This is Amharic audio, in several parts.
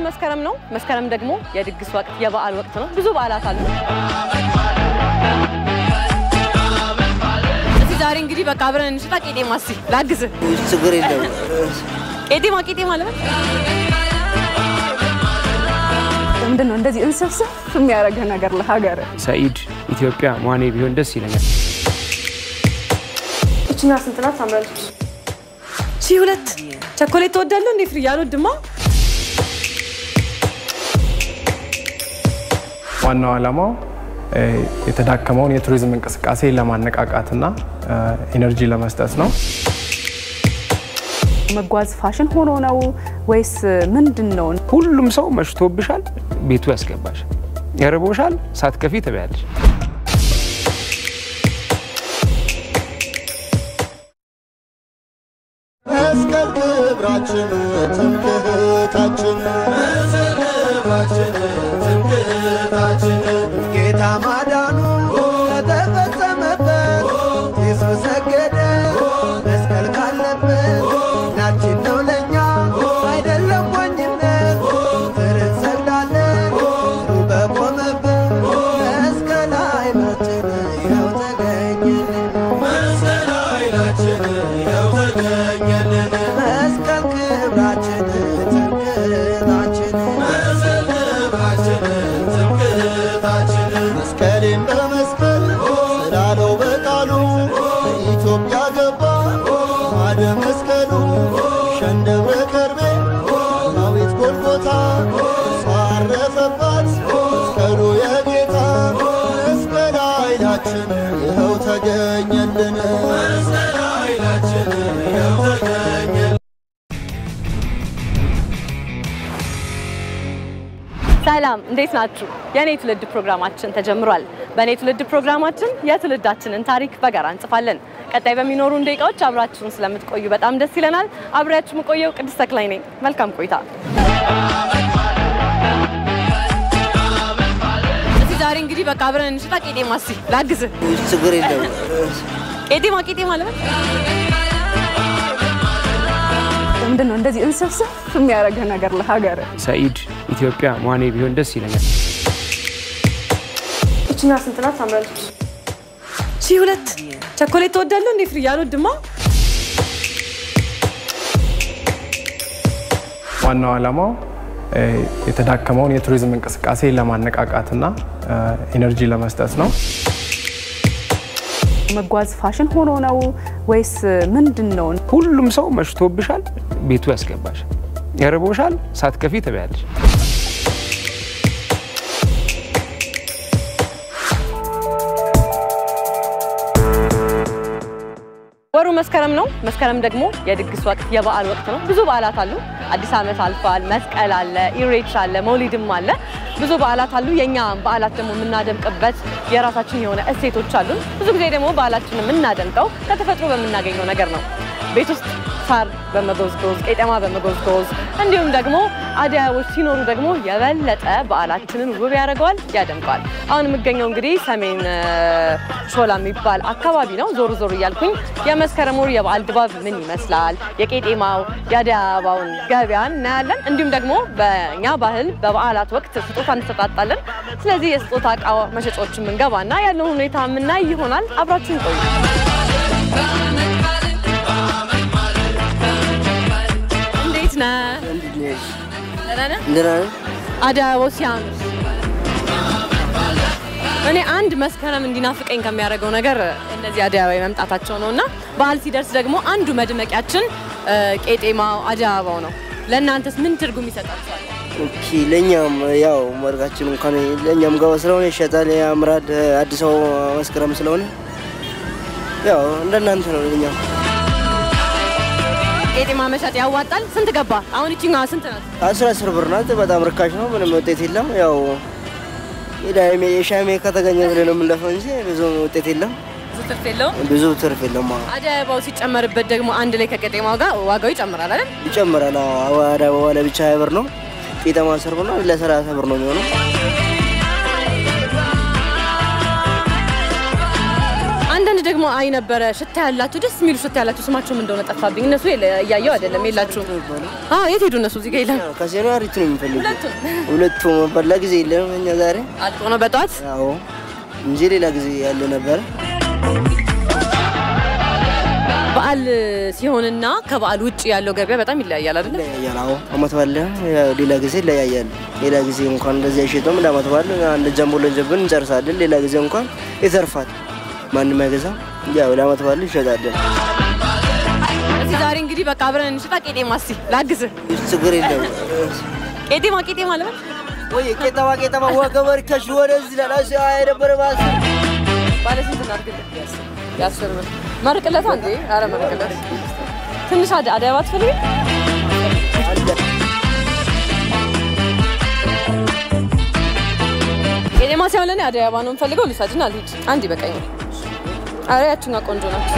መስከረም ነው። መስከረም ደግሞ የድግስ ወቅት የበዓል ወቅት ነው። ብዙ በዓላት አሉ። እስኪ ዛሬ እንግዲህ በቃ አብረን እንሽጣ። ቄጤማ እስኪ ላግዝህ። ችግር የለም። ቄጤማ ቄጤማ ለምን ምንድን ነው እንደዚህ እንስፍስፍ የሚያደርግህ ነገር ለሀገር ሰኢድ ኢትዮጵያ መዋኔ ቢሆን ደስ ይለኛል። እችኛ ስንት ናት? ታምራለች። ሺህ ሁለት ቸኮሌት ትወዳለህ እንዴ? ፍሪ አልወድማ። ዋናው ዓላማው እ፣ የተዳከመውን የቱሪዝም እንቅስቃሴ ለማነቃቃትና እ፣ ኢነርጂ ለመስጠት ነው። መጓዝ ፋሽን ሆኖ ነው ወይስ ምንድን ነው? ሁሉም ሰው መሽቶብሻል፣ ቤቱ ያስገባሽ፣ ያርቦሻል፣ ሳትከፊ ትበያለሽ። መስቀል ክብራችን ትምክህታችን ጌታ ማዳኑ ከተፈጸመበት ኢየሱስ ሰገደ መስቀል ካለበት ናችን ነው ለእኛ አይደለም ሞኝነት ፍርድ ሰግዳለን ሩ በቆመበት መስቀል ኃይላችን ይኸው ተገኘልን መስቀል ኃይላችን ይኸው ተገኘልን መስቀል ክብራችን ትምክህታችን መስቀል ክብራችን ትምክህታችን መስቀሌን በመስቀል ስላለው በቃሉ በኢትዮጵያ ገባ ማደ መስቀሉ ሸንደብረ ከርቤ ዳዊት ጎልጎታ ሳረፈባት መስቀሉ የጌታ መስቀል ኃይላችን ይኸው ተገኘልን መስቀል ኃይላችን ይኸው ተገኘልን ሰላም እንዴት ናችሁ? የኔ ትውልድ ፕሮግራማችን ተጀምሯል። በእኔ ትውልድ ፕሮግራማችን የትውልዳችንን ታሪክ በጋራ እንጽፋለን። ቀጣይ በሚኖሩን ደቂቃዎች አብራችሁን ስለምትቆዩ በጣም ደስ ይለናል። አብሬያችሁ የምቆየው ቅድስት ተክላይ ነኝ። መልካም ቆይታ። እስኪ ዛሬ እንግዲህ በቃ አብረን እንሽጣ። ቄጤማ እስኪ ላግዝህ። ችግር የለም። ቄጤማ ቄጤማ ለምን ምንድን ነው እንደዚህ እንስፍስፍ የሚያደርግህ ነገር ለሀገር ሰኢድ ኢትዮጵያ መዋኔ ቢሆን ደስ ይለኛል። እችኛ ስንት ናት? ታምራለች። ሺህ ሁለት ቸኮሌት ትወዳለህ እንዴ? ፍሪ አልወድማ። ዋናው ዓላማው እ፣ የተዳከመውን የቱሪዝም እንቅስቃሴ ለማነቃቃትና እ፣ ኢነርጂ ለመስጠት ነው። መጓዝ ፋሽን ሆኖ ነው ወይስ ምንድን ነው? ሁሉም ሰው መሽቶብሻል፣ ቤቱ ያስገባሽ፣ ያርቦሻል፣ ሳትከፊ ትበያለሽ። ወሩ መስከረም ነው። መስከረም ደግሞ የድግስ ወቅት የበዓል ወቅት ነው። ብዙ በዓላት አሉ። አዲስ ዓመት አልፏል። መስቀል አለ፣ ኢሬቻ አለ፣ መውሊድም አለ። ብዙ በዓላት አሉ። የኛ በዓላት ደግሞ የምናደምቅበት የራሳችን የሆነ እሴቶች አሉን። ብዙ ጊዜ ደግሞ በዓላችንን የምናደምቀው ከተፈጥሮ በምናገኘው ነገር ነው። ቤት ውስጥ ሳር በመጎዝጎዝ ቄጠማ በመጎዝጎዝ እንዲሁም ደግሞ አደይ አበቦች ሲኖሩ ደግሞ የበለጠ በዓላችንን ውብ ያደርገዋል፣ ያደምቀዋል። አሁን የምገኘው እንግዲህ ሰሜን እ፣ ሾላ የሚባል አካባቢ ነው። ዞር ዞር እያልኩኝ የመስከረም ወር የበዓል ድባብ ምን ይመስላል፣ የቄጤማው የአደይ አበባውን ገበያ እናያለን። እንዲሁም ደግሞ በእኛ ባህል በበዓላት ወቅት ስጦታ እንሰጣጣለን። ስለዚህ የስጦታ እቃ መሸጫዎችን የምንገባና ያለውን ሁኔታ የምናይ ይሆናል። አብራችሁን ቆዩ። እንዴት ነህ? ደህና ነህ? ደህና ነህ? አደይ አበባው ሲያምር እኔ አንድ መስከረም እንዲናፍቀኝ ከሚያደርገው ነገር እነዚህ አደይ አበባ መምጣታቸው ነው እና በዓል ሲደርስ ደግሞ አንዱ መድመቂያችን እ፣ ቄጤማው አደይ አበባው ነው። ለእናንተስ ምን ትርጉም ይሰጣችኋል? ኦኬ ለእኛም ያው መርጋችን እንኳን ለእኛም ገባ ስለሆነ ይሸጣል፣ ያምራል። አዲስ አበባ መስከረም ስለሆነ ያው እንደናንተ ነው ለእኛም ቄጤማ መሸጥ ያዋጣል። ስንት ገባ? አሁን ይችኛዋ ስንት ናት? አስር አስር ብር ናት። በጣም ርካሽ ነው። ምንም ውጤት የለም። ያው የዳይሜ የሻሜ ከተገኘ ብለን ነው የምንለፈው እንጂ ብዙ ውጤት የለም። ብዙ ትርፍ የለውም። ብዙ ትርፍ የለም። አዎ አደይ አበባው ሲጨመርበት ደግሞ አንድ ላይ ከቄጤማው ጋር ዋጋው ይጨምራል አይደል? ይጨምራል። አዎ አዋዳ አበባ ለብቻ ሀያ ብር ነው። ቄጠማ አስር ብር ነው። ለሰላሳ ብር ነው የሚሆነው። አንድ አንዳንድ ደግሞ አይ ነበረ ሽታ ያላቸው ደስ የሚሉ ሽታ ያላቸው ስማቸው ምን እንደሆነ ጠፋብኝ። እነሱ የለ- እያየው አይደለም የላችሁም። አዎ የት ሄዱ እነሱ? እዚህ ጋር የለም። ከሴኑ አሪቱ ነው የሚፈልጉ ሁለቱም ሁለቱ መበላ ጊዜ የለም እኛ ዛሬ አልቆ ነው በጠዋት አዎ እንጂ ሌላ ጊዜ ያለ ነበረ። በዓል ሲሆንና ከበዓል ውጭ ያለው ገበያ በጣም ይለያያል አይደለ? ይለያያል። አዎ አመት ባለ ያው ሌላ ጊዜ ይለያያል። ሌላ ጊዜ እንኳን እንደዚህ አይሸጠውም። እንደ አመት ባለ አንድ ጃምቦ ለንጀብን እንጨርሳለን። ሌላ ጊዜ እንኳን ይተርፋል። ማንም አይገዛም። ያው ለአመት ባለ ይሸጣለን። እዚህ ዛሬ እንግዲህ በቃ አብረን እንሽጣ። ቄጤማ እስኪ ላግዝህ። ችግር የለም። ቄጤማ ቄጤማ ለምን ወይ ቄጠማ ቄጠማ ወገበር ከሽ ወደዚህ ላላሽ የነበረ ባስ ባለ ስንት እናድርግልህ? የአስር ብር መርቅለት አንዴ። ኧረ መርቅለት ትንሽ አደ አደይ አበባ ትፈልጊ? ቄጤማ ሲሆን ለእኔ አደይ አበባ ነው የምፈልገው። ልውሰድና ልሂድ። አንድ ይበቃኛል። ኧረ ያችኛዋ ቆንጆ ናት።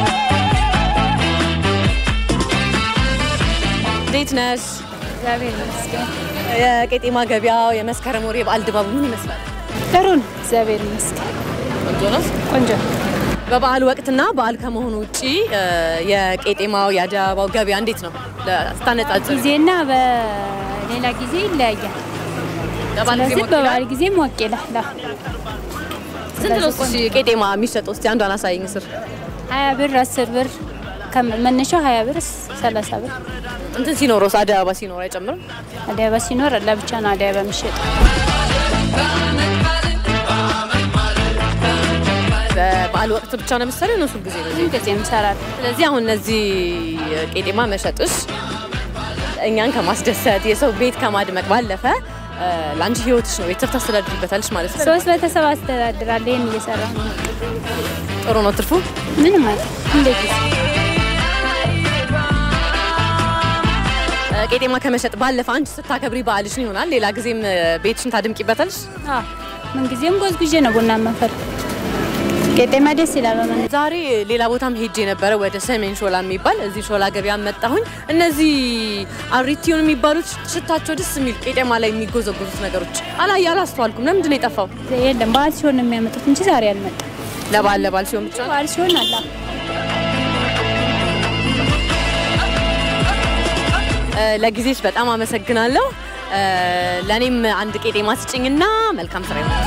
እንዴት ነሽ? እግዚአብሔር ይመስገን። የቄጤማ ገበያው የመስከረም ወር የበዓል ድባቡ ምን ይመስላል? ጥሩ ነው። እግዚአብሔር ይመስገን። ቆንጆ ነው። ቆንጆ በበዓል ወቅትና በዓል ከመሆኑ ውጪ እ፣ የቄጤማው የአደይ አበባው ገበያ እንዴት ነው ስታነጻጽር? ጊዜና በሌላ ጊዜ ይለያያል። በበዓል ጊዜ ስለዚህ ሞቅ ይላል? በበዓል ጊዜ ሞቅ ይላል። አዎ። ስንት ነው እሺ ቄጤማ የሚሸጠው? እስቲ አንዷን አሳይኝ ስር ሀያ ብር አስር ብር ከመ- መነሻው ሀያ ብር ሰላሳ ብር እንትን ሲኖረው አደይ አበባ ሲኖር አይጨምርም? አደይ አበባ ሲኖር ለብቻ ነው አደይ አበባ የሚሸጠው። በበዓል ወቅት ብቻ ነው የምትሰሪው ነው? ሁል ጊዜ ነው? ሁል ጊዜ እንሰራለን። ስለዚህ አሁን እነዚህ ቄጤማ መሸጥሽ እኛን ከማስደሰት የሰው ቤት ከማድመቅ ባለፈ እ፣ ለአንቺ ህይወትሽ ነው ቤተሰብ ታስተዳድሪበታለሽ ማለት ነው። ሶስት ቤተሰብ አስተዳድራለሁ። ይህን እየሰራ ነው። ጥሩ ነው ትርፉ። ምንም ማለት እንደ ጊዜ እ፣ ቄጤማ ከመሸጥ ባለፈ አንቺ ስታከብሪ በዓልሽን ይሆናል ሌላ ጊዜም እ፣ ቤትሽን ታድምቂበታለሽ። አዎ፣ ምንጊዜም ጎዝጉዤ ነው ቡና መፈል ቄጤማ ደስ ይላል። በመን ዛሬ ሌላ ቦታም ሄጄ ነበረ ወደ ሰሜን ሾላ የሚባል እዚህ ሾላ ገበያ መጣሁኝ። እነዚህ አሪቲዮን የሚባሉት ሽታቸው ደስ የሚል ቄጤማ ላይ የሚጎዘጎዙት ነገሮች አላይ አላስተዋልኩም። ለምንድን ነው የጠፋው? የለም በዓል ሲሆን ነው የሚያመጡት እንጂ ዛሬ አልመጣም። ለበዓል ለበዓል ሲሆን ብቻ ነው። በዓል ሲሆን አላ እ፣ ለጊዜሽ በጣም አመሰግናለሁ። እ፣ ለእኔም አንድ ቄጤማ ስጭኝና መልካም ስራ ይሆናል።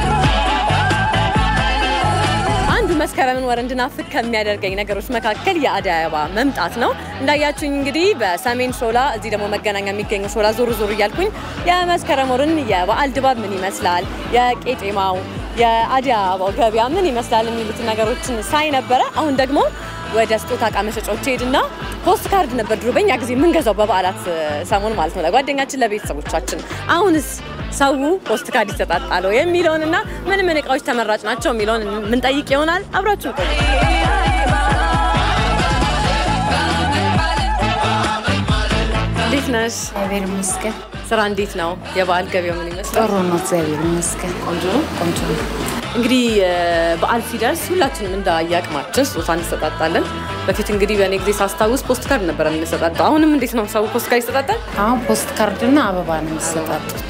አንዱ መስከረምን ወር እንድናፍቅ ከሚያደርገኝ ነገሮች መካከል የአደይ አበባ መምጣት ነው። እንዳያችሁኝ እንግዲህ በሰሜን ሾላ እዚህ ደግሞ መገናኛ የሚገኘው ሾላ ዞር ዞር እያልኩኝ የመስከረም ወርን የበዓል ድባብ ምን ይመስላል፣ የቄጤማው የአደይ አበባው ገበያ ምን ይመስላል የሚሉትን ነገሮችን ሳይ ነበረ። አሁን ደግሞ ወደ ስጦታ እቃ መሸጫዎች ሄድና ፖስት ካርድ ነበር ድሮ በእኛ ጊዜ የምንገዛው በበዓላት እ፣ ሰሞን ማለት ነው ለጓደኛችን ለቤተሰቦቻችን። አሁንስ ሰው ፖስት ካርድ ይሰጣጣለው የሚለውንና ምን ምን እቃዎች ተመራጭ ናቸው የሚለውን ምንጠይቅ ይሆናል። አብራችሁ ቆዩ። እንዴት ነሽ? እግዚአብሔር ይመስገን ስራ እንዴት ነው? የበዓል ገበያው ምን ይመስላል? ጥሩ ነው። እግዚአብሔር ይመስገን ቆንጆ ነው። ቆንጆ ነው። እንግዲህ እ፣ በዓል ሲደርስ ሁላችንም እንደ አቅማችን ስጦታ እንሰጣጣለን። በፊት እንግዲህ በእኔ ጊዜ ሳስታውስ ፖስት ካርድ ነበረ የምንሰጣጣው። አሁንም እንዴት ነው ሰው ፖስት ካርድ ይሰጣጣል? አሁን ፖስት ካርድና አበባ ነው የሚሰጣጡት።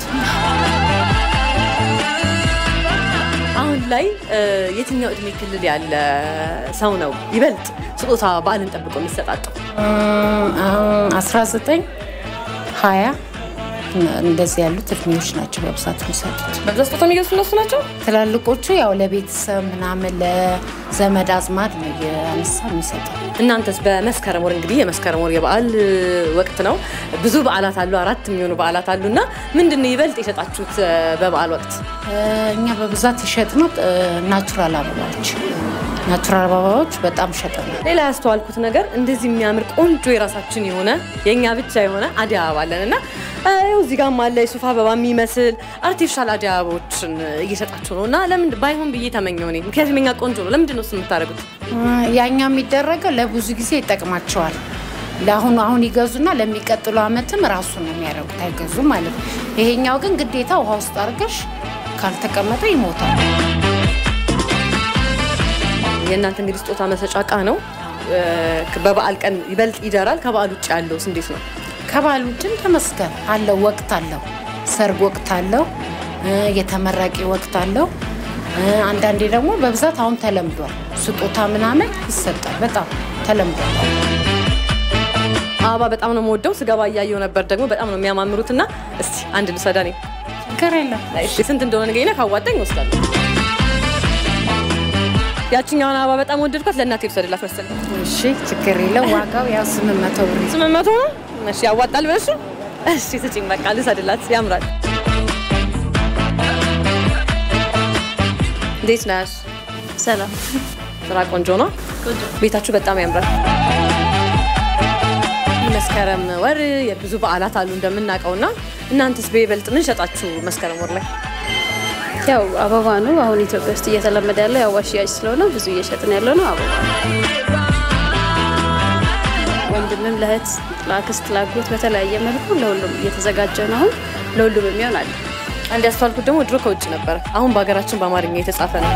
አሁን ላይ እ፣ የትኛው እድሜ ክልል ያለ ሰው ነው ይበልጥ ስጦታ በዓልን ጠብቆ የሚሰጣጠው? እም፣ አሁን 19 20 እንደዚህ ያሉት እድሜዎች ናቸው በብዛት የሚሰጡት። በብዛት ስጦታ የሚገዙት እነሱ ናቸው። ትላልቆቹ ያው ለቤተሰብ ምናምን ለዘመድ አዝማድ ነው እያነሳ የሚሰጠው። እናንተስ በመስከረም ወር እንግዲህ የመስከረም ወር የበዓል እ፣ ወቅት ነው። ብዙ በዓላት አሉ፣ አራት የሚሆኑ በዓላት አሉ እና ምንድን ነው ይበልጥ የሸጣችሁት እ፣ በበዓል ወቅት? እኛ በብዛት የሸጥነው እ፣ ናቹራል አበባዎች ናቹራል አበባዎች በጣም ሸጠናል። ሌላ ያስተዋልኩት ነገር እንደዚህ የሚያምር ቆንጆ የራሳችን የሆነ የእኛ ብቻ የሆነ አደይ አበባ አለን እና እ፣ ይኸው እዚህ ጋርም አለ የሱፍ አበባ የሚመስል አርቲፊሻል አደይ አበቦችን እየሸጣችሁ ነው እና ለምን ባይሆን ብዬ ተመኘው እኔ። ምክንያቱም የኛ ቆንጆ ነው። ለምንድን ነው እሱ የምታደርጉት? ያኛ የሚደረገው ለብዙ ጊዜ ይጠቅማቸዋል። ለአሁኑ አሁን ይገዙና ለሚቀጥሉ ዓመትም ራሱ ነው የሚያደርጉት፣ አይገዙም ማለት ነው። ይሄኛው ግን ግዴታ ውሃ ውስጥ አድርገሽ ካልተቀመጠ ይሞታል። የእናንተ እንግዲህ ስጦታ መሰጫ እቃ ነው። እ፣ በበዓል ቀን ይበልጥ ይደራል። ከበዓል ውጭ ያለውስ እንዴት ነው? ከባል ውጭም ተመስገን አለው፣ ወቅት አለው፣ ሰርግ ወቅት አለው፣ እ፣ የተመራቂ ወቅት አለው። እ፣ አንዳንዴ ደግሞ በብዛት አሁን ተለምዷል። ስጦታ ምናምን ይሰጣል። በጣም ተለምዷል። አበባ በጣም ነው የምወደው። ስገባ እያየው ነበር ደግሞ በጣም ነው የሚያማምሩት እና እስቲ አንድ ልውሰዳ እኔ ችግር የለም። እሺ ስንት እንደሆነ ንገሪና ካዋጣኝ እወስዳለሁ። ያችኛውን አበባ በጣም ወደድኳት። ለእናቴ ልውሰድላት መሰለኝ። እሺ ችግር የለም። ዋጋው ያው ስምንት መቶ ብር ይዘ- ስምንት መቶ ነው። እሺ ያዋጣል ብለሽ ነው? እሺ ስጪኝ፣ በቃ ልውሰድላት። ያምራል። እንዴት ነሽ? ሰላም ስራ ቆንጆ ነው። ቤታችሁ በጣም ያምራል። መስከረም ወር የብዙ በዓላት አሉ እንደምናውቀው እና እናንተስ በይበልጥ ምን ሸጣችሁ መስከረም ወር ላይ? ያው አበባ ነው አሁን ኢትዮጵያ ውስጥ እየተለመደ ያለው የአበባ ሽያጭ ስለሆነ ብዙ እየሸጥን ያለው ነው አበባ ነው። ወንድምም ለእህት ለአክስት ለአጎት በተለያየ መልኩ ለሁሉም እየተዘጋጀ ነው። አሁን ለሁሉም የሚሆን አለ። አንድ ያስተዋልኩት ደግሞ ድሮ ከውጭ ነበረ፣ አሁን በሀገራችን በአማርኛ የተጻፈ ነው።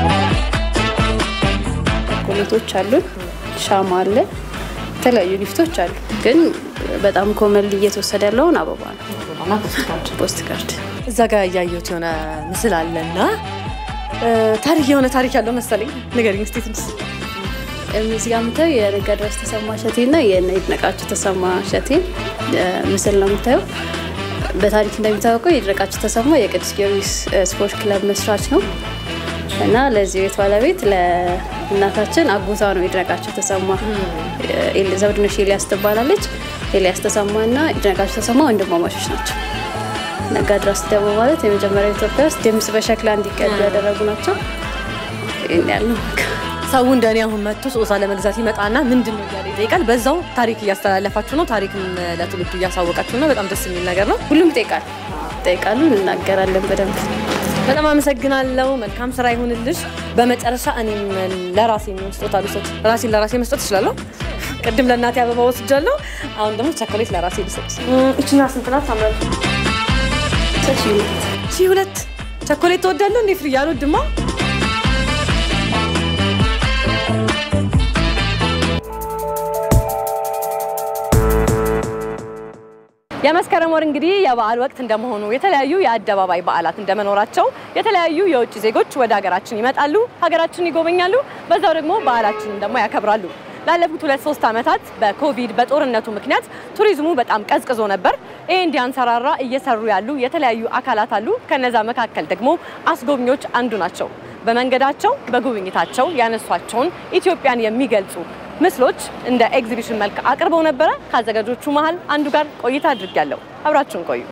ቸኮሌቶች አሉን፣ ሻማ አለ፣ የተለያዩ ጊፍቶች አሉ። ግን በጣም ኮመን እየተወሰደ ያለውን አበባ ነው። ፖስት ካርድ እዛ ጋር እያየሁት የሆነ ምስል አለና ታሪክ የሆነ ታሪክ ያለው መሰለኝ። ንገሪኝ እስኪ ትንሽ። እዚህ ጋር የምታየው የነጋድራስ ተሰማ እሸቴ እና የይድነቃቸው ተሰማ እሸቴ እ፣ ምስል ነው የምታየው። በታሪክ እንደሚታወቀው ይድነቃቸው ተሰማ የቅዱስ ጊዮርጊስ እ፣ ስፖርት ክለብ መስራች ነው እና ለዚህ ቤት ባለቤት ለእናታችን አጎቷ ነው ይድነቃቸው ተሰማ። ኤል- ዘውድነሽ ኤልያስ ትባላለች። ኤልያስ ተሰማ እና ይድነቃቸው ተሰማ ወንድማማቾች ናቸው። ነጋድራስ ደግሞ ማለት የመጀመሪያው ኢትዮጵያ ውስጥ ድምጽ በሸክላ እንዲቀዱ ያደረጉ ናቸው። ይህን ያለው ሰው እንደኔ አሁን መጥቶ ስጦታ ለመግዛት ይመጣና ምንድን ነው እያለ ይጠይቃል። በዛው ታሪክ እያስተላለፋችሁ ነው፣ ታሪክም ለትውልዱ እያሳወቃችሁ ነው። በጣም ደስ የሚል ነገር ነው። ሁሉም ይጠይቃል ይጠይቃሉ፣ እንናገራለን በደንብ በጣም አመሰግናለሁ። መልካም ስራ ይሁንልሽ። በመጨረሻ እኔም ለራሴ የሚሆን ስጦታ ልውሰድ። ራሴን ለራሴ መስጠት እችላለሁ። ቅድም ለእናቴ አበባ ወስጃለሁ። አሁን ደግሞ ቸኮሌት ለራሴ ልውሰድ። እችና ስንት ናት? ታምራል። ሺህ ሁለት ቸኮሌት ትወዳለሁ እንዴ? ፍርያ አልወድማ። የመስከረም ወር እንግዲህ የበዓል ወቅት እንደመሆኑ የተለያዩ የአደባባይ በዓላት እንደመኖራቸው የተለያዩ የውጭ ዜጎች ወደ ሀገራችን ይመጣሉ፣ ሀገራችን ይጎበኛሉ፣ በዛው ደግሞ በዓላችንን ደግሞ ያከብራሉ። ላለፉት ሁለት ሶስት ዓመታት በኮቪድ በጦርነቱ ምክንያት ቱሪዝሙ በጣም ቀዝቅዞ ነበር። ይሄ እንዲያንሰራራ እየሰሩ ያሉ የተለያዩ አካላት አሉ። ከነዛ መካከል ደግሞ አስጎብኚዎች አንዱ ናቸው። በመንገዳቸው በጉብኝታቸው ያነሷቸውን ኢትዮጵያን የሚገልጹ ምስሎች እንደ ኤግዚቢሽን መልክ አቅርበው ነበረ። ከአዘጋጆቹ መሀል አንዱ ጋር ቆይታ አድርጊያለሁ። አብራችሁን ቆዩ።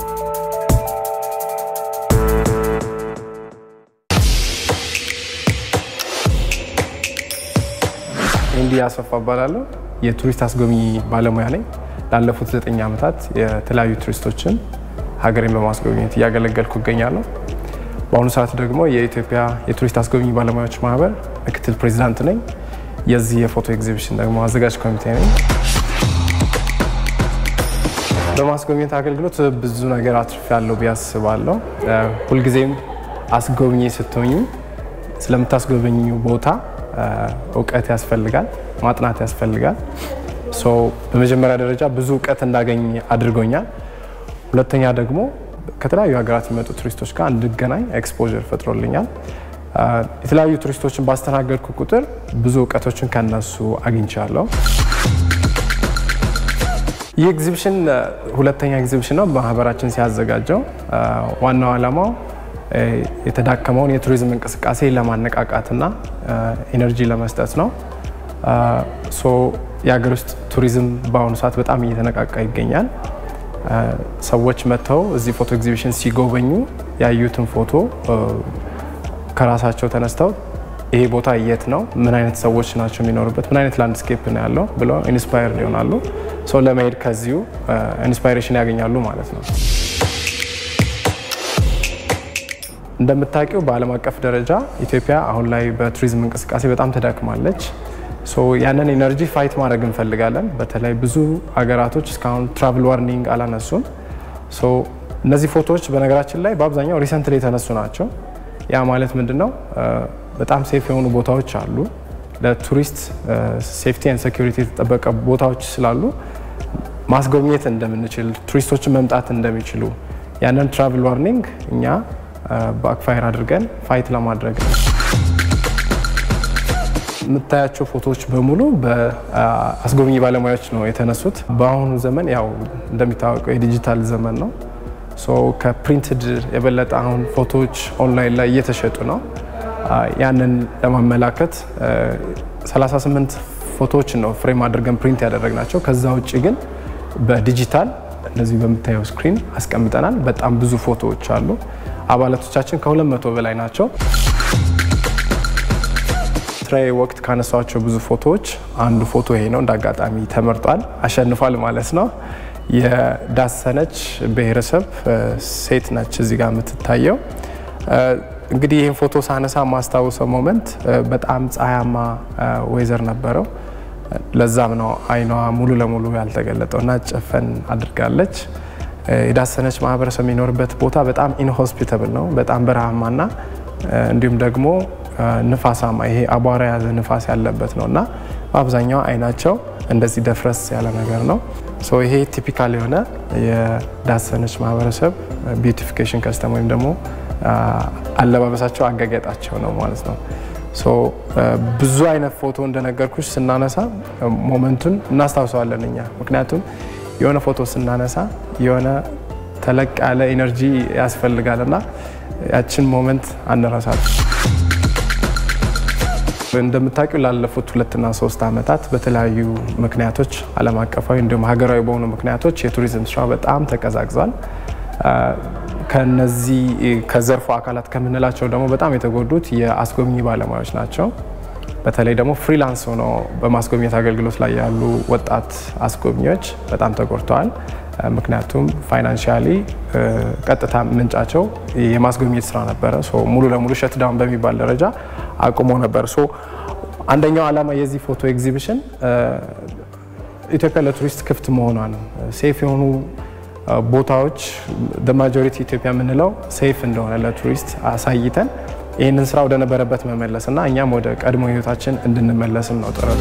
እንዲ ያሰፋ እባላለሁ። የቱሪስት አስጎብኚ ባለሙያ ነኝ። ላለፉት ዘጠኝ ዓመታት የተለያዩ ቱሪስቶችን ሀገሬን በማስጎብኘት እያገለገልኩ እገኛለሁ። በአሁኑ ሰዓት ደግሞ የኢትዮጵያ የቱሪስት አስጎብኚ ባለሙያዎች ማህበር ምክትል ፕሬዚዳንት ነኝ። የዚህ የፎቶ ኤግዚቢሽን ደግሞ አዘጋጅ ኮሚቴ ነኝ። በማስጎብኘት አገልግሎት ብዙ ነገር አትርፌያለሁ ብዬ አስባለሁ። ሁልጊዜም አስጎብኚ ስትሆኝ ስለምታስጎበኙ ቦታ እውቀት ያስፈልጋል፣ ማጥናት ያስፈልጋል። ሶ በመጀመሪያ ደረጃ ብዙ እውቀት እንዳገኝ አድርጎኛል። ሁለተኛ ደግሞ ከተለያዩ ሀገራት የሚመጡ ቱሪስቶች ጋር እንድገናኝ ኤክስፖዠር ፈጥሮልኛል። የተለያዩ ቱሪስቶችን ባስተናገድኩ ቁጥር ብዙ እውቀቶችን ከነሱ አግኝቻለሁ። ይህ ኤግዚቢሽን ሁለተኛ ኤግዚቢሽን ነው ማህበራችን ሲያዘጋጀው። ዋናው ዓላማው የተዳከመውን የቱሪዝም እንቅስቃሴ ለማነቃቃትና ኢነርጂ ለመስጠት ነው። ሶ የሀገር ውስጥ ቱሪዝም በአሁኑ ሰዓት በጣም እየተነቃቃ ይገኛል። ሰዎች መጥተው እዚህ ፎቶ ኤግዚቢሽን ሲጎበኙ ያዩትን ፎቶ ከራሳቸው ተነስተው ይሄ ቦታ የት ነው፣ ምን አይነት ሰዎች ናቸው የሚኖሩበት፣ ምን አይነት ላንድስኬፕ ነው ያለው ብለው ኢንስፓየር ይሆናሉ። ሰው ለመሄድ ከዚሁ ኢንስፓይሬሽን ያገኛሉ ማለት ነው። እንደምታውቂው በዓለም አቀፍ ደረጃ ኢትዮጵያ አሁን ላይ በቱሪዝም እንቅስቃሴ በጣም ተዳክማለች። ሶ ያንን ኤነርጂ ፋይት ማድረግ እንፈልጋለን። በተለይ ብዙ ሀገራቶች እስካሁን ትራቭል ዋርኒንግ አላነሱም። ሶ እነዚህ ፎቶዎች በነገራችን ላይ በአብዛኛው ሪሰንትሊ የተነሱ ናቸው። ያ ማለት ምንድን ነው? በጣም ሴፍ የሆኑ ቦታዎች አሉ። ለቱሪስት ሴፍቲ ኤንድ ሴኩሪቲ የተጠበቀ ቦታዎች ስላሉ ማስጎብኘት እንደምንችል ቱሪስቶችን መምጣት እንደሚችሉ ያንን ትራቭል ዋርኒንግ እኛ ባክፋየር አድርገን ፋይት ለማድረግ ነው። የምታያቸው ፎቶዎች በሙሉ በአስጎብኚ ባለሙያዎች ነው የተነሱት። በአሁኑ ዘመን ያው እንደሚታወቀው የዲጂታል ዘመን ነው። ሶ ከፕሪንትድ የበለጠ አሁን ፎቶዎች ኦንላይን ላይ እየተሸጡ ነው። ያንን ለማመላከት 38 ፎቶዎችን ነው ፍሬም አድርገን ፕሪንት ያደረግናቸው። ከዛ ውጭ ግን በዲጂታል እነዚህ በምታየው ስክሪን አስቀምጠናል። በጣም ብዙ ፎቶዎች አሉ። አባላቶቻችን ከ200 በላይ ናቸው። ስራዬ ወቅት ካነሷቸው ብዙ ፎቶዎች አንዱ ፎቶ ይሄ ነው። እንደ አጋጣሚ ተመርጧል፣ አሸንፏል ማለት ነው። የዳሰነች ብሔረሰብ ሴት ነች እዚህ ጋር የምትታየው። እንግዲህ ይህን ፎቶ ሳነሳ ማስታውሰው ሞመንት በጣም ፀሐያማ ወይዘር ነበረው። ለዛም ነው አይኗ ሙሉ ለሙሉ ያልተገለጠው እና ጨፈን አድርጋለች። የዳሰነች ማህበረሰብ የሚኖርበት ቦታ በጣም ኢንሆስፒታብል ነው፣ በጣም በረሃማና እንዲሁም ደግሞ ንፋሳማ ይሄ አቧራ የያዘ ንፋስ ያለበት ነው እና በአብዛኛው አይናቸው እንደዚህ ደፍረስ ያለ ነገር ነው። ሶ ይሄ ቲፒካል የሆነ የዳሰነች ማህበረሰብ ቢዩቲፊኬሽን ከስተም ወይም ደግሞ አለባበሳቸው አጋጌጣቸው ነው ማለት ነው። ሶ ብዙ አይነት ፎቶ እንደነገርኩሽ ስናነሳ ሞመንቱን እናስታውሰዋለን እኛ ምክንያቱም የሆነ ፎቶ ስናነሳ የሆነ ተለቅ ያለ ኢነርጂ ያስፈልጋል እና ያችን ሞመንት አንረሳት። እንደምታውቂው ላለፉት ሁለትና ሶስት ዓመታት በተለያዩ ምክንያቶች ዓለም አቀፋዊ እንዲሁም ሀገራዊ በሆኑ ምክንያቶች የቱሪዝም ስራ በጣም ተቀዛቅዟል። ከነዚህ ከዘርፉ አካላት ከምንላቸው ደግሞ በጣም የተጎዱት የአስጎብኚ ባለሙያዎች ናቸው። በተለይ ደግሞ ፍሪላንስ ሆነው በማስጎብኘት አገልግሎት ላይ ያሉ ወጣት አስጎብኚዎች በጣም ተጎድተዋል። ምክንያቱም ፋይናንሻሊ ቀጥታ ምንጫቸው የማስጎብኘት ስራ ነበረ። ሙሉ ለሙሉ ሸትዳውን በሚባል ደረጃ አቁሞ ነበር። አንደኛው ዓላማ የዚህ ፎቶ ኤግዚቢሽን ኢትዮጵያ ለቱሪስት ክፍት መሆኗን ሴፍ የሆኑ ቦታዎች ማጆሪቲ ኢትዮጵያ የምንለው ሴፍ እንደሆነ ለቱሪስት አሳይተን ይህንን ስራ ወደነበረበት መመለስ እና እኛም ወደ ቀድሞ ህይወታችን እንድንመለስም ነው ጥረቱ።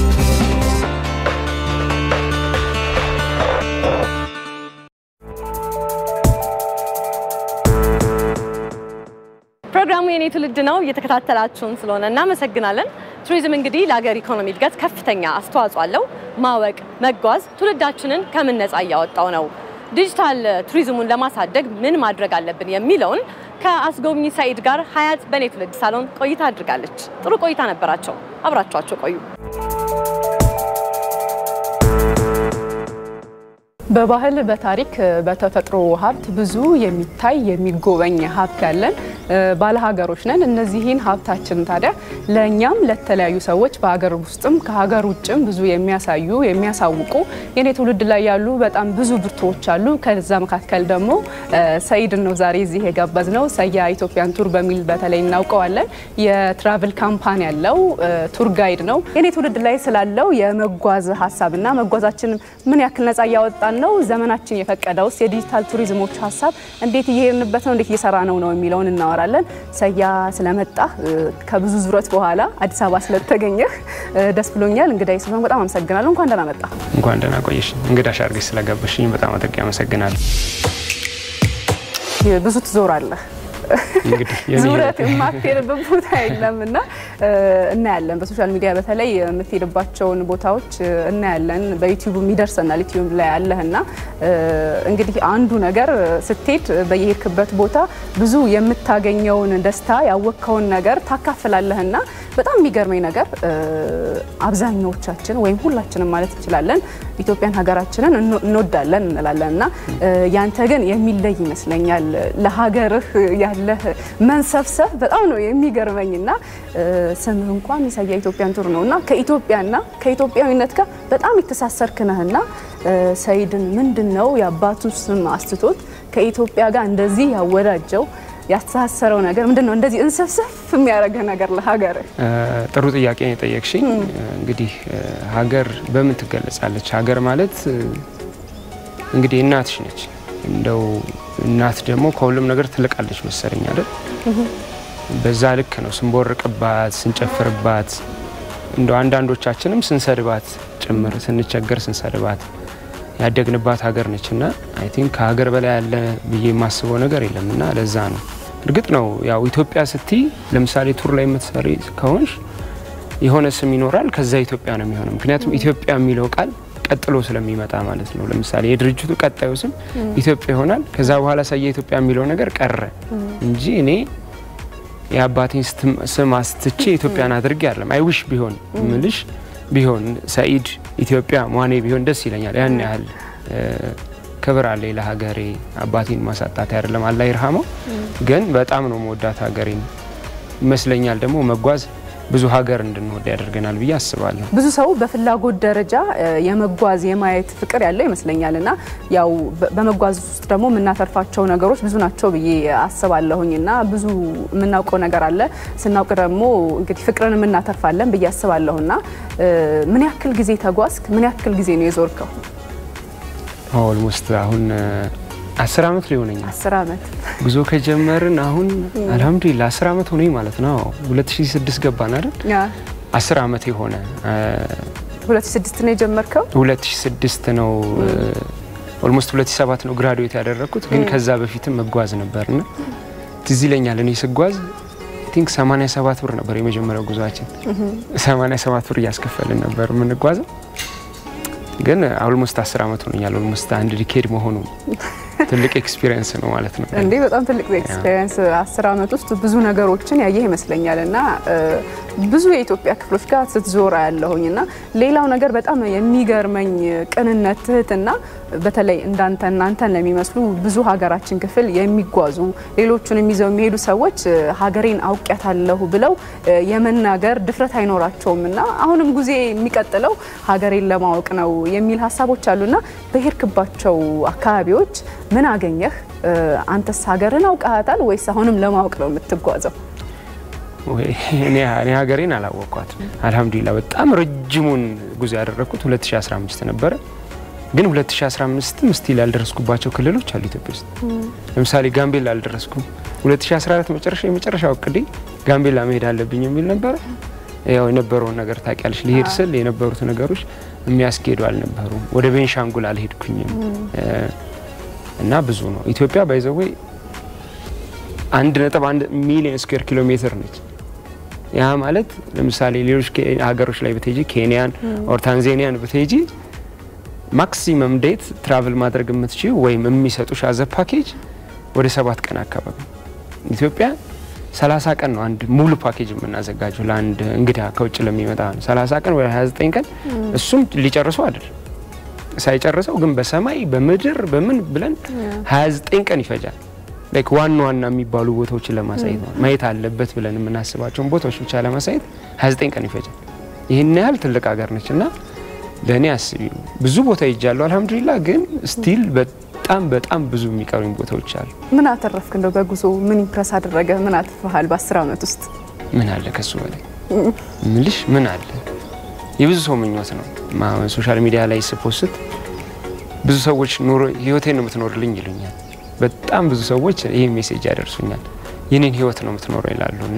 ፕሮግራሙ የኔ ትውልድ ነው። እየተከታተላችሁን ስለሆነ እናመሰግናለን። ቱሪዝም እንግዲህ ለሀገር ኢኮኖሚ እድገት ከፍተኛ አስተዋጽኦ አለው። ማወቅ፣ መጓዝ ትውልዳችንን ከምን ነፃ እያወጣው ነው። ዲጂታል ቱሪዝሙን ለማሳደግ ምን ማድረግ አለብን የሚለውን ከአስጎብኚ ሰኢድ ጋር ሀያት በኔ ትውልድ ሳሎን ቆይታ አድርጋለች። ጥሩ ቆይታ ነበራቸው። አብራችኋቸው ቆዩ። በባህል፣ በታሪክ፣ በተፈጥሮ ሀብት ብዙ የሚታይ የሚጎበኝ ሀብት ያለን ባለሀገሮች ነን። እነዚህን ሀብታችን ታዲያ ለእኛም ለተለያዩ ሰዎች በሀገር ውስጥም ከሀገር ውጭም ብዙ የሚያሳዩ የሚያሳውቁ የኔ ትውልድ ላይ ያሉ በጣም ብዙ ብርቱዎች አሉ። ከዛ መካከል ደግሞ ሰኢድን ነው ዛሬ እዚህ የጋበዝ ነው። ሰያ ኢትዮጵያን ቱር በሚል በተለይ እናውቀዋለን። የትራቭል ካምፓኒ ያለው ቱር ጋይድ ነው። የኔ ትውልድ ላይ ስላለው የመጓዝ ሀሳብና መጓዛችን ምን ያክል ነጻ እያወጣን ነው፣ ዘመናችን የፈቀደውስ የዲጂታል ቱሪዝሞች ሀሳብ እንዴት እየሄድንበት ነው፣ እንዴት እየሰራ ነው ነው የሚለውን እናወራለን። ሰያ ስለመጣ ከብዙ ዙረት በኋላ አዲስ አበባ ስለተገኘህ ደስ ብሎኛል። እንግዳዬ ስለሆንክ በጣም አመሰግናለሁ። እንኳን ደህና መጣ። እንኳን ደህና ቆየሽ። እንግዳሽ አድርገሽ ስለጋበዝሽኝ በጣም አድርጌ አመሰግናለሁ። ብዙ ትዞራለህ እንግዲህ የኔ ዙረት የማትሄድበት ቦታ የለም እና እናያለን። በሶሻል ሚዲያ በተለይ የምትሄድባቸውን ቦታዎች እናያለን። በዩቲዩብ ይደርሰናል። ዩቲዩብ ላይ ያለህ እና እንግዲህ አንዱ ነገር ስትሄድ በየሄድክበት ቦታ ብዙ የምታገኘውን ደስታ ያወቅከውን ነገር ታካፍላለህ እና በጣም የሚገርመኝ ነገር አብዛኛዎቻችን ወይም ሁላችንም ማለት እንችላለን ኢትዮጵያን ሀገራችንን እንወዳለን እንላለን እና ያንተ ግን የሚለይ ይመስለኛል ለሀገርህ ያለህ መንሰፍሰፍ በጣም ነው የሚገርመኝ እና ስምህ እንኳን ሰያ ኢትዮጵያን ቱር ነው እና ከኢትዮጵያና ከኢትዮጵያዊነት ጋር በጣም የተሳሰርክ ነህና ሰኢድን ምንድን ነው የአባቱ ስም አስትቶት ከኢትዮጵያ ጋር እንደዚህ ያወዳጀው ያስተሳሰረው ነገር ምንድን ነው? እንደዚህ እንሰፍሰፍ የሚያደርግህ ነገር ለሀገር። ጥሩ ጥያቄ ነው የጠየቅሽኝ። እንግዲህ ሀገር በምን ትገለጻለች? ሀገር ማለት እንግዲህ እናትሽ ነች። እንደው እናት ደግሞ ከሁሉም ነገር ትልቃለች መሰለኝ አይደል? በዛ ልክ ነው ስንቦርቅባት፣ ስንጨፍርባት፣ እንደው አንዳንዶቻችንም ስንሰድባት ጭምር ስንቸገር ስንሰድባት ያደግንባት ሀገር ነች እና አይ ቲንክ ከሀገር በላይ ያለ ብዬ የማስበው ነገር የለም እና ለዛ ነው እርግጥ ነው ያው ኢትዮጵያ ስትይ ለምሳሌ ቱር ላይ የምትሰሪ ከሆንሽ የሆነ ስም ይኖራል፣ ከዛ ኢትዮጵያ ነው የሚሆነው። ምክንያቱም ኢትዮጵያ የሚለው ቃል ቀጥሎ ስለሚመጣ ማለት ነው። ለምሳሌ የድርጅቱ ቀጣዩ ስም ኢትዮጵያ ይሆናል። ከዛ በኋላ ሳየ ኢትዮጵያ የሚለው ነገር ቀረ እንጂ እኔ የአባቴን ስም አስትቼ ኢትዮጵያን አድርጌ አይደለም። አይውሽ ቢሆን ምልሽ ቢሆን ሰኢድ ኢትዮጵያ ሟኔ ቢሆን ደስ ይለኛል። ያን ያህል ክብር አለ ለሀገሬ። አባቴን ማሳጣት አይደለም፣ አላህ ይርሃመው። ግን በጣም ነው መወዳት ሀገሬን ይመስለኛል። ደግሞ መጓዝ ብዙ ሀገር እንድንወድ ያደርገናል ብዬ አስባለሁ። ብዙ ሰው በፍላጎት ደረጃ የመጓዝ የማየት ፍቅር ያለው ይመስለኛል እና ያው በመጓዝ ውስጥ ደግሞ የምናተርፋቸው ነገሮች ብዙ ናቸው ብዬ አስባለሁኝ እና ብዙ የምናውቀው ነገር አለ። ስናውቅ ደግሞ እንግዲህ ፍቅርን የምናተርፋለን ብዬ አስባለሁ እና ምን ያክል ጊዜ ተጓዝክ? ምን ያክል ጊዜ ነው የዞርከው? ኦልሞስት አሁን አስር አመት ሊሆነኛል። አስር አመት ጉዞ ከጀመርን አሁን አልሐምዱሊላ አስር አመት ሆነኝ ማለት ነው። 2006 ገባን አይደል? አስር አመት የሆነ 2006 ነው የጀመርከው? 2006 ነው ኦልሞስት 2007 ነው ግራዱዌት ያደረግኩት። ግን ከዛ በፊትም መጓዝ ነበርና ትዝ ይለኛል እኔ ስጓዝ ቲንክ 87 ብር ነበር የመጀመሪያው ጉዟችን። 87 ብር እያስከፈልን ነበር የምንጓዘው። ግን ኦልሞስት 10 አመት ሆኖኛል። ኦልሞስት አንድ ዲኬድ መሆኑ ትልቅ ኤክስፒሪየንስ ነው ማለት ነው። እንዴ በጣም ትልቅ ኤክስፒሪየንስ። አስር አመት ውስጥ ብዙ ነገሮችን ያየህ ይመስለኛል እና ብዙ የኢትዮጵያ ክፍሎች ጋር ስትዞራ ያለሁኝ እና ሌላው ነገር በጣም የሚገርመኝ ቅንነት፣ ትህትና በተለይ እንዳንተ እናንተን ለሚመስሉ ብዙ ሀገራችን ክፍል የሚጓዙ ሌሎቹንም ይዘው የሚሄዱ ሰዎች ሀገሬን አውቂያታለሁ ብለው የመናገር ድፍረት አይኖራቸውም እና አሁንም ጉዜ የሚቀጥለው ሀገሬን ለማወቅ ነው የሚል ሀሳቦች አሉና በሄድክባቸው አካባቢዎች ምን አገኘህ? አንተስ ሀገርን አውቃታል ወይስ አሁንም ለማወቅ ነው የምትጓዘው? እኔ ሀገሬን አላወቅኳት። አልሐምዱሊላ በጣም ረጅሙን ጉዞ ያደረግኩት 2015 ነበረ። ግን 2015ም ስቲል ያልደረስኩባቸው ክልሎች አሉ ኢትዮጵያ ውስጥ። ለምሳሌ ጋምቤላ አልደረስኩም። 2014 መጨረሻ የመጨረሻው እቅዴ ጋምቤላ መሄድ አለብኝ የሚል ነበረ። ያው የነበረውን ነገር ታውቂያለሽ። ሊሄድ ስል የነበሩት ነገሮች የሚያስኬዱ አልነበሩም። ወደ ቤንሻንጉል አልሄድኩኝም እና ብዙ ነው። ኢትዮጵያ ባይዘዌ አንድ ነጥብ አንድ ሚሊዮን ስኩዌር ኪሎ ሜትር ነች። ያ ማለት ለምሳሌ ሌሎች ሀገሮች ላይ ብትሄጂ ኬንያን ኦር ታንዛኒያን ብትሄጂ ማክሲመም ዴት ትራቭል ማድረግ የምትችይው ወይም የሚሰጡሽ አዘ ፓኬጅ ወደ ሰባት ቀን አካባቢ። ኢትዮጵያ 30 ቀን ነው አንድ ሙሉ ፓኬጅ የምናዘጋጀው ለአንድ እንግዳ ከውጭ ለሚመጣ ነው። 30 ቀን ወይ 29 ቀን እሱም ሊጨርሱ አይደል ሳይጨርሰው ግን በሰማይ በምድር በምን ብለን 29 ቀን ይፈጃል። ላይክ ዋና ዋና የሚባሉ ቦታዎችን ለማሳየት ነው ማየት አለበት ብለን የምናስባቸውን ቦታዎች ብቻ ለማሳየት 29 ቀን ይፈጃል። ይህን ያህል ትልቅ ሀገር ነች እና ለእኔ አስቢ ብዙ ቦታ ይጃለሁ አልሐምዱሊላ። ግን ስቲል በጣም በጣም ብዙ የሚቀሩኝ ቦታዎች አሉ። ምን አተረፍክ? እንደው በጉዞ ምን ኢምፕረስ አደረገ? ምን አትርፈሃል? በአስር አመት ውስጥ ምን አለ ከሱ በላይ ምልሽ ምን አለ? የብዙ ሰው ምኞት ነው። ሶሻል ሚዲያ ላይ ስፖስት ብዙ ሰዎች ኑሮ ህይወቴን ነው የምትኖርልኝ ይሉኛል። በጣም ብዙ ሰዎች ይህ ሜሴጅ ያደርሱኛል። የኔን ህይወት ነው የምትኖረው ይላሉ እና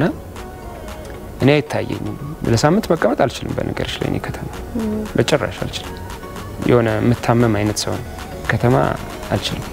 እኔ አይታየኝም። ለሳምንት መቀመጥ አልችልም። በነገርሽ ላይ እኔ ከተማ በጭራሽ አልችልም። የሆነ የምታመም አይነት ሰው ነው። ከተማ አልችልም።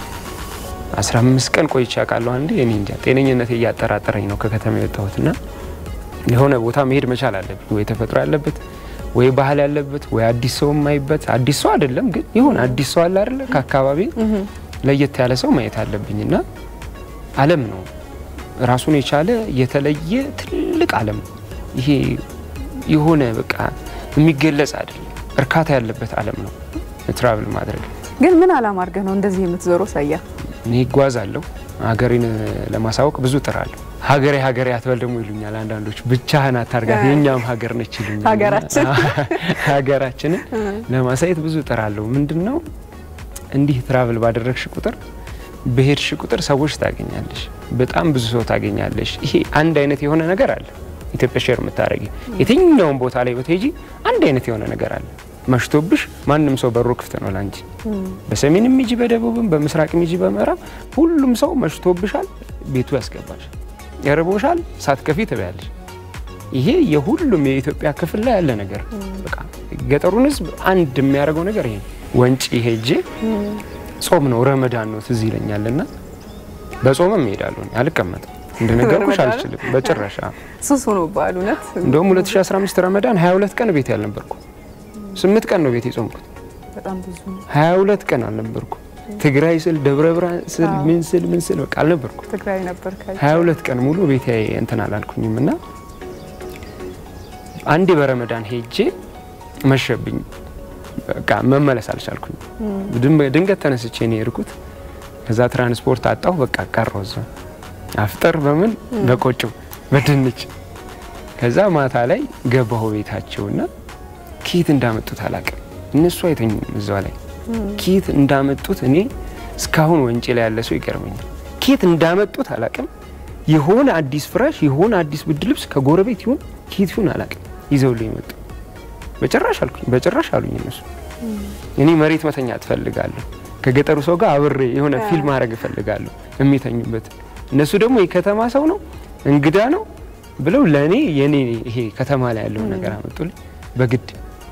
አስራ አምስት ቀን ቆይቼ አውቃለሁ አንዴ። እኔ እንጃ ጤነኝነቴ እያጠራጠረኝ ነው ከከተማ የወጣሁት እና የሆነ ቦታ መሄድ መቻል አለብኝ። ወይ ተፈጥሮ ያለበት ወይ ባህል ያለበት ወይ አዲስ ሰው የማይበት አዲስ ሰው አይደለም ግን ይሁን አዲስ ሰው አለ አይደለ ከአካባቢ ለየት ያለ ሰው ማየት አለብኝ እና ዓለም ነው ራሱን የቻለ የተለየ ትልቅ ዓለም ነው። ይሄ የሆነ በቃ የሚገለጽ አይደለም፣ እርካታ ያለበት ዓለም ነው ትራቭል ማድረግ። ግን ምን አላማ አድርገህ ነው እንደዚህ የምትዞረው? ሳያ እኔ እጓዛለሁ፣ ሀገሬን ለማሳወቅ ብዙ እጥራለሁ። ሀገሬ ሀገሬ አትበል ደግሞ ይሉኛል አንዳንዶች። ብቻህን አታርጋት የእኛም ሀገር ነች ይሉኛል። ሀገራችን ሀገራችንን ለማሳየት ብዙ እጥራለሁ። ምንድን ነው እንዲህ ትራቭል ባደረግሽ ቁጥር በሄድሽ ቁጥር ሰዎች ታገኛለሽ፣ በጣም ብዙ ሰው ታገኛለሽ። ይሄ አንድ አይነት የሆነ ነገር አለ። ኢትዮጵያ ሼር የምታደረጊ የትኛውን ቦታ ላይ ብትሄጂ አንድ አይነት የሆነ ነገር አለ። መሽቶብሽ ማንም ሰው በሩ ክፍት ነው ላንቺ። በሰሜንም ሂጂ፣ በደቡብም፣ በምስራቅም ሂጂ፣ በምዕራብ ሁሉም ሰው መሽቶብሻል፣ ቤቱ ያስገባሽ። ያርቦሻል፣ ሳትከፊ ትበያለሽ። ይሄ የሁሉም የኢትዮጵያ ክፍል ላይ ያለ ነገር በቃ ገጠሩን ሕዝብ አንድ የሚያደርገው ነገር ይሄ ወንጪ ሄጄ ጾም ነው ረመዳን ነው ትዝ ይለኛል። እና በጾምም እሄዳለሁ እኔ አልቀመጥም። እንደነገርኩሽ በረመዳን? አልችልም በጭራሽ። ሱስ ሆኖብሃል እውነት። እንደውም 2015 ረመዳን 22 ቀን ቤት ያልነበርኩ፣ ስምንት ቀን ነው ቤት የጾምኩት። በጣም ብዙ ነው። 22 ቀን አልነበርኩ። ትግራይ ስል ደብረ ብርሃን ስል ምን ስል ምን ስል በቃ አልነበርኩ። ትግራይ ነበር ካይ 22 ቀን ሙሉ ቤት እንትን አላልኩኝም እና አንዴ በረመዳን ሄጄ መሸብኝ። በቃ መመለስ አልቻልኩኝ። ድም- ድንገት ተነስቼ ነው የሄድኩት። ከዛ ትራንስፖርት አጣሁ። በቃ ቀረሁ እዛው አፍጠር በምን በቆጮ በድንች። ከዛ ማታ ላይ ገባሁ ቤታቸውና ኬት እንዳመጡት አላውቅም። እነሱ አይተኙም እዛው ላይ ኬት እንዳመጡት እኔ እስካሁን ወንጭ ላይ ያለ ሰው ይገርመኛል። ኬት እንዳመጡት አላውቅም። የሆነ አዲስ ፍራሽ የሆነ አዲስ ብርድ ልብስ ከጎረቤት ይሁን ኬት ይሁን አላውቅም ይዘውልኝ መጡ። በጭራሽ አልኩኝ፣ በጭራሽ አሉኝ እነሱ። እኔ መሬት መተኛ ትፈልጋለሁ፣ ከገጠሩ ሰው ጋር አብሬ የሆነ ፊልም ማድረግ እፈልጋለሁ የሚተኙበት። እነሱ ደግሞ የከተማ ሰው ነው እንግዳ ነው ብለው ለእኔ የኔ ይሄ ከተማ ላይ ያለውን ነገር አመጡልኝ። በግድ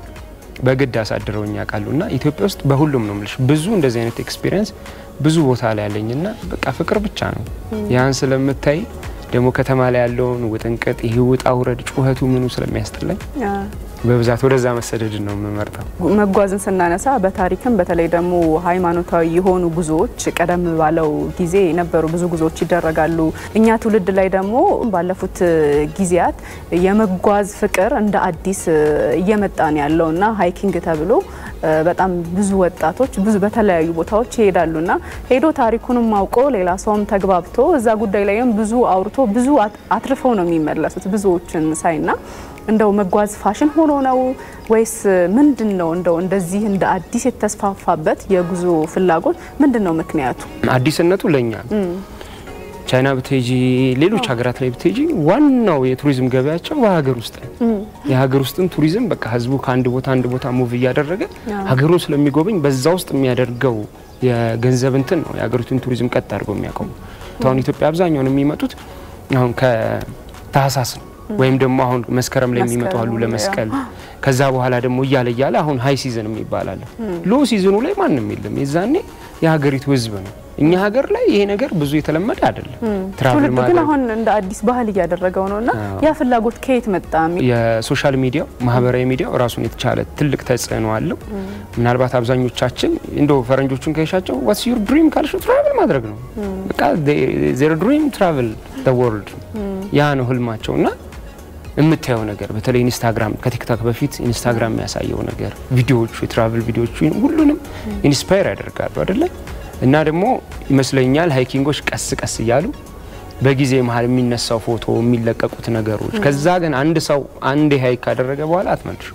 በግድ አሳድረውኝ ያውቃሉ። እና ኢትዮጵያ ውስጥ በሁሉም ነው የምልሽ ብዙ እንደዚህ አይነት ኤክስፒሪየንስ ብዙ ቦታ ላይ ያለኝና በቃ ፍቅር ብቻ ነው። ያን ስለምታይ ደግሞ ከተማ ላይ ያለውን ውጥንቅጥ ይሄ ውጣ ውረድ ጩኸቱ ምኑ ስለሚያስጠላኝ በብዛት ወደዛ መሰደድን ነው የምመርጠው። መጓዝን ስናነሳ በታሪክም በተለይ ደግሞ ሃይማኖታዊ የሆኑ ጉዞዎች ቀደም ባለው ጊዜ የነበሩ ብዙ ጉዞዎች ይደረጋሉ። እኛ ትውልድ ላይ ደግሞ ባለፉት ጊዜያት የመጓዝ ፍቅር እንደ አዲስ እየመጣ ነው ያለው እና ሀይኪንግ ተብሎ በጣም ብዙ ወጣቶች ብዙ በተለያዩ ቦታዎች ይሄዳሉና ሄዶ ታሪኩንም አውቆ ሌላ ሰውም ተግባብቶ እዛ ጉዳይ ላይም ብዙ አውርቶ ብዙ አትርፈው ነው የሚመለሱት ብዙዎችን ሳይና እንደው መጓዝ ፋሽን ሆኖ ነው ወይስ ምንድን ነው? እንደው እንደዚህ እንደ አዲስ የተስፋፋበት የጉዞ ፍላጎት ምንድን ነው ምክንያቱ? አዲስነቱ ለእኛ ነው። ቻይና ብትሄጂ፣ ሌሎች ሀገራት ላይ ብትሄጂ ዋናው የቱሪዝም ገበያቸው በሀገር ውስጥ ነው። የሀገር ውስጥን ቱሪዝም በቃ ህዝቡ ከአንድ ቦታ አንድ ቦታ ሙቭ እያደረገ ሀገሩን ስለሚጎበኝ በዛ ውስጥ የሚያደርገው የገንዘብ እንትን ነው የሀገሪቱን ቱሪዝም ቀጥ አድርገው የሚያቆሙ። አሁን ኢትዮጵያ አብዛኛውን የሚመጡት አሁን ከታህሳስ ነው ወይም ደግሞ አሁን መስከረም ላይ የሚመጡ አሉ ለመስቀል። ከዛ በኋላ ደግሞ እያለ እያለ አሁን ሀይ ሲዝን የሚባል ሎ ሲዝኑ ላይ ማንም የለም። የዛኔ የሀገሪቱ ህዝብ ነው። እኛ ሀገር ላይ ይሄ ነገር ብዙ የተለመደ አይደለም። ትራቭል ትውልዱ ግን አሁን እንደ አዲስ ባህል እያደረገው ነው እና ያ ፍላጎት ከየት መጣ? የሶሻል ሚዲያው ማህበራዊ ሚዲያው ራሱን የተቻለ ትልቅ ተጽዕኖ አለው። ምናልባት አብዛኞቻችን እንደ ፈረንጆቹን ከሻቸው ዋትስ ዩር ድሪም ካልሽ ትራቭል ማድረግ ነው። በቃ ዜር ድሪም ትራቭል ዘ ወርልድ ያ ነው ህልማቸው እና የምታየው ነገር በተለይ ኢንስታግራም ከቲክቶክ በፊት ኢንስታግራም የሚያሳየው ነገር ቪዲዮዎቹ፣ የትራቭል ቪዲዮዎቹ ሁሉንም ኢንስፓየር ያደርጋሉ አይደለ? እና ደግሞ ይመስለኛል ሃይኪንጎች ቀስ ቀስ እያሉ በጊዜ መሀል የሚነሳው ፎቶ የሚለቀቁት ነገሮች ከዛ ግን አንድ ሰው አንድ ሃይክ ካደረገ በኋላ አትመልሹ።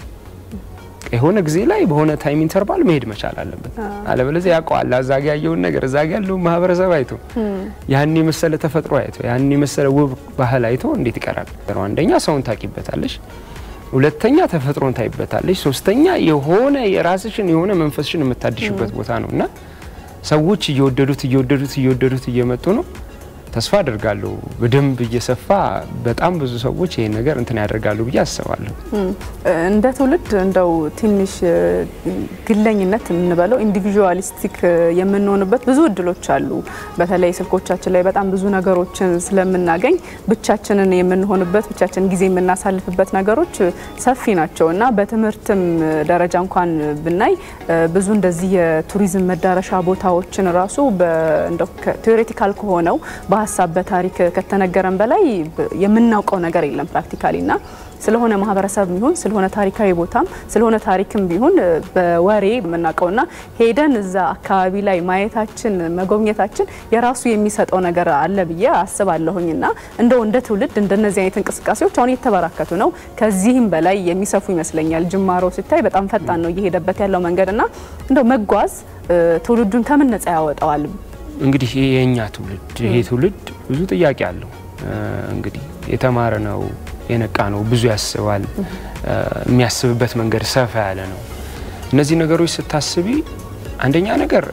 የሆነ ጊዜ ላይ በሆነ ታይም ኢንተርቫል መሄድ መቻል አለበት። አለበለዚያ ያውቀዋል እዛ ጋ ያየውን ነገር እዛ ጋ ያለውን ማህበረሰብ አይቶ ያን የመሰለ ተፈጥሮ አይቶ ያን የመሰለ ውብ ባህል አይቶ እንዴት ይቀራል? አንደኛ ሰውን ታቂበታለሽ፣ ሁለተኛ ተፈጥሮን ታይበታለሽ፣ ሶስተኛ የሆነ የራስሽን የሆነ መንፈስሽን የምታድሽበት ቦታ ነው እና ሰዎች እየወደዱት እየወደዱት እየወደዱት እየመጡ ነው። ተስፋ አድርጋለሁ በደንብ እየሰፋ በጣም ብዙ ሰዎች ይሄን ነገር እንትን ያደርጋሉ ብዬ አስባለሁ። እንደ ትውልድ እንደው ትንሽ ግለኝነት የምንበለው ኢንዲቪዥዋሊስቲክ የምንሆንበት ብዙ እድሎች አሉ። በተለይ ስልኮቻችን ላይ በጣም ብዙ ነገሮችን ስለምናገኝ ብቻችንን የምንሆንበት ብቻችን ጊዜ የምናሳልፍበት ነገሮች ሰፊ ናቸው እና በትምህርትም ደረጃ እንኳን ብናይ ብዙ እንደዚህ የቱሪዝም መዳረሻ ቦታዎችን ራሱ ቴዎሬቲካል ከሆነው በሀሳብ በታሪክ ከተነገረን በላይ የምናውቀው ነገር የለም ፕራክቲካሊ እና ስለሆነ ማህበረሰብ ቢሆን ስለሆነ ታሪካዊ ቦታም ስለሆነ ታሪክም ቢሆን በወሬ የምናውቀውና ሄደን እዛ አካባቢ ላይ ማየታችን መጎብኘታችን የራሱ የሚሰጠው ነገር አለ ብዬ አስባለሁኝና እንደው እንደ ትውልድ እንደነዚህ አይነት እንቅስቃሴዎች አሁን እየተበራከቱ ነው። ከዚህም በላይ የሚሰፉ ይመስለኛል። ጅማሮ ሲታይ በጣም ፈጣን ነው እየሄደበት ያለው መንገድና እንደው መጓዝ ትውልዱን ከምን ነጻ ያወጣዋል? እንግዲህ የእኛ ትውልድ ይሄ ትውልድ ብዙ ጥያቄ አለው። እንግዲህ የተማረ ነው፣ የነቃ ነው፣ ብዙ ያስባል። የሚያስብበት መንገድ ሰፋ ያለ ነው። እነዚህ ነገሮች ስታስቢ አንደኛ ነገር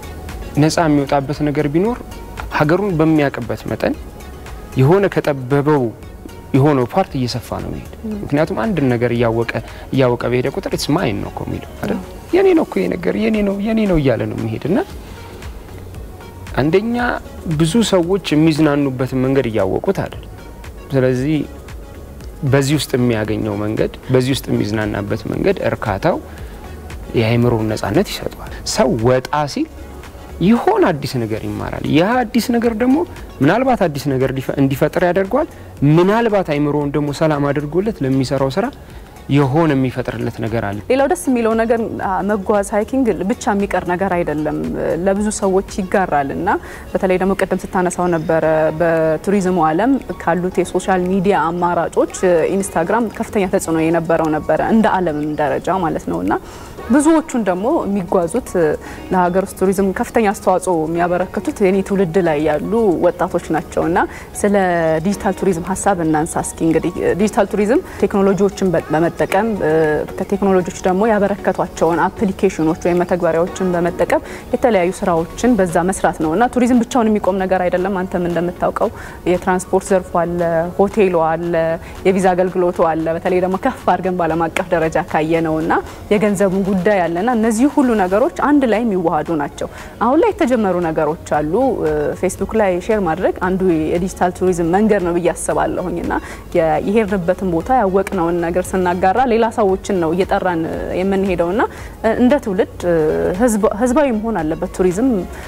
ነፃ የሚወጣበት ነገር ቢኖር ሀገሩን በሚያውቅበት መጠን የሆነ ከጠበበው የሆነው ፓርት እየሰፋ ነው የሚሄድ። ምክንያቱም አንድን ነገር እያወቀ እያወቀ በሄደ ቁጥር ኢትስ ማይን ነው እኮ የሚለው አይደል? የኔ ነው እኮ ይሄ ነገር የኔ ነው የኔ ነው እያለ ነው የሚሄድ እና አንደኛ ብዙ ሰዎች የሚዝናኑበትን መንገድ እያወቁት አይደል። ስለዚህ በዚህ ውስጥ የሚያገኘው መንገድ በዚህ ውስጥ የሚዝናናበት መንገድ እርካታው የአእምሮውን ነጻነት ይሰጠዋል። ሰው ወጣ ሲል ይሆን አዲስ ነገር ይማራል። ያ አዲስ ነገር ደግሞ ምናልባት አዲስ ነገር እንዲፈጥር ያደርገዋል። ምናልባት አእምሮውን ደግሞ ሰላም አድርጎለት ለሚሰራው ስራ የሆነ የሚፈጥርለት ነገር አለ። ሌላው ደስ የሚለው ነገር መጓዝ ሃይኪንግ ብቻ የሚቀር ነገር አይደለም፣ ለብዙ ሰዎች ይጋራል እና በተለይ ደግሞ ቅድም ስታነሳው ነበረ በቱሪዝሙ ዓለም ካሉት የሶሻል ሚዲያ አማራጮች ኢንስታግራም ከፍተኛ ተጽዕኖ የነበረው ነበረ እንደ ዓለምም ደረጃ ማለት ነው እና ብዙዎቹን ደግሞ የሚጓዙት ለሀገር ውስጥ ቱሪዝም ከፍተኛ አስተዋጽኦ የሚያበረክቱት የኔ ትውልድ ላይ ያሉ ወጣቶች ናቸው እና ስለ ዲጂታል ቱሪዝም ሀሳብ እናንሳ እስኪ። እንግዲህ ዲጂታል ቱሪዝም ቴክኖሎጂዎችን በመጠቀም ከቴክኖሎጂዎች ደግሞ ያበረከቷቸውን አፕሊኬሽኖች ወይም መተግበሪያዎችን በመጠቀም የተለያዩ ስራዎችን በዛ መስራት ነው እና ቱሪዝም ብቻውን የሚቆም ነገር አይደለም። አንተም እንደምታውቀው የትራንስፖርት ዘርፉ አለ፣ ሆቴሉ አለ፣ የቪዛ አገልግሎቱ አለ። በተለይ ደግሞ ከፍ አድርገን ባለም አቀፍ ደረጃ ካየ ነው እና የገንዘቡ ጉዳይ አለና እነዚህ ሁሉ ነገሮች አንድ ላይ የሚዋሃዱ ናቸው። አሁን ላይ የተጀመሩ ነገሮች አሉ። ፌስቡክ ላይ ሼር ማድረግ አንዱ የዲጂታል ቱሪዝም መንገድ ነው ብዬ አስባለሁኝ እና የሄድንበትን ቦታ ያወቅነውን ነገር ስናጋራ ሌላ ሰዎችን ነው እየጠራን የምንሄደው እና እንደ ትውልድ ህዝባዊ መሆን አለበት። ቱሪዝም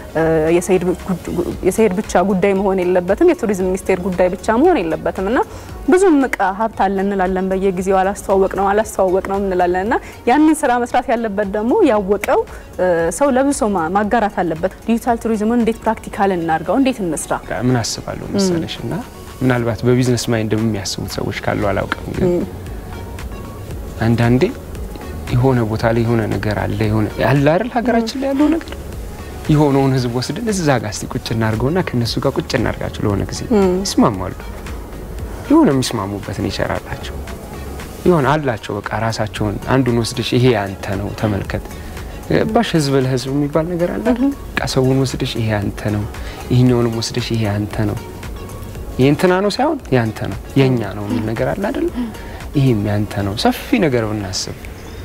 የሰሄድ ብቻ ጉዳይ መሆን የለበትም። የቱሪዝም ሚኒስቴር ጉዳይ ብቻ መሆን የለበትም እና ብዙ እቃ ሀብት አለ እንላለን። በየጊዜው አላስተዋወቅ ነው አላስተዋወቅ ነው እንላለን እና ያንን ስራ መስራት ያለበት ደግሞ ያወቀው ሰው ለብዙ ሰው ማጋራት አለበት። ዲጂታል ቱሪዝምን እንዴት ፕራክቲካል እናድርገው፣ እንዴት እንስራ? ምን አስባለሁ መሰለሽ እና ምናልባት በቢዝነስ ማይንድ የሚያስቡት ሰዎች ካሉ አላውቅም፣ ግን አንዳንዴ የሆነ ቦታ ላይ የሆነ ነገር አለ የሆነ ያለ አይደል ሀገራችን ላይ ያለው ነገር የሆነውን ህዝብ ወስደን እዛ ጋር እስቲ ቁጭ እናድርገውና ከነሱ ጋር ቁጭ እናድርጋቸው ለሆነ ጊዜ ይስማማሉ። የሆነ የሚስማሙበት ኔቸር አላቸው ይሆን አላቸው። በቃ ራሳቸውን አንዱን ወስደሽ ይሄ ያንተ ነው ተመልከት ባሽ ህዝብ ለህዝብ የሚባል ነገር አለ አይደል? በቃ ሰውን ወስደሽ ይሄ ያንተ ነው፣ ይህኛውንም ወስደሽ ይሄ ያንተ ነው፣ ይሄ እንትና ነው ሳይሆን ያንተ ነው የኛ ነው የሚል ነገር አለ አይደል? ይሄም ያንተ ነው። ሰፊ ነገር ብናስብ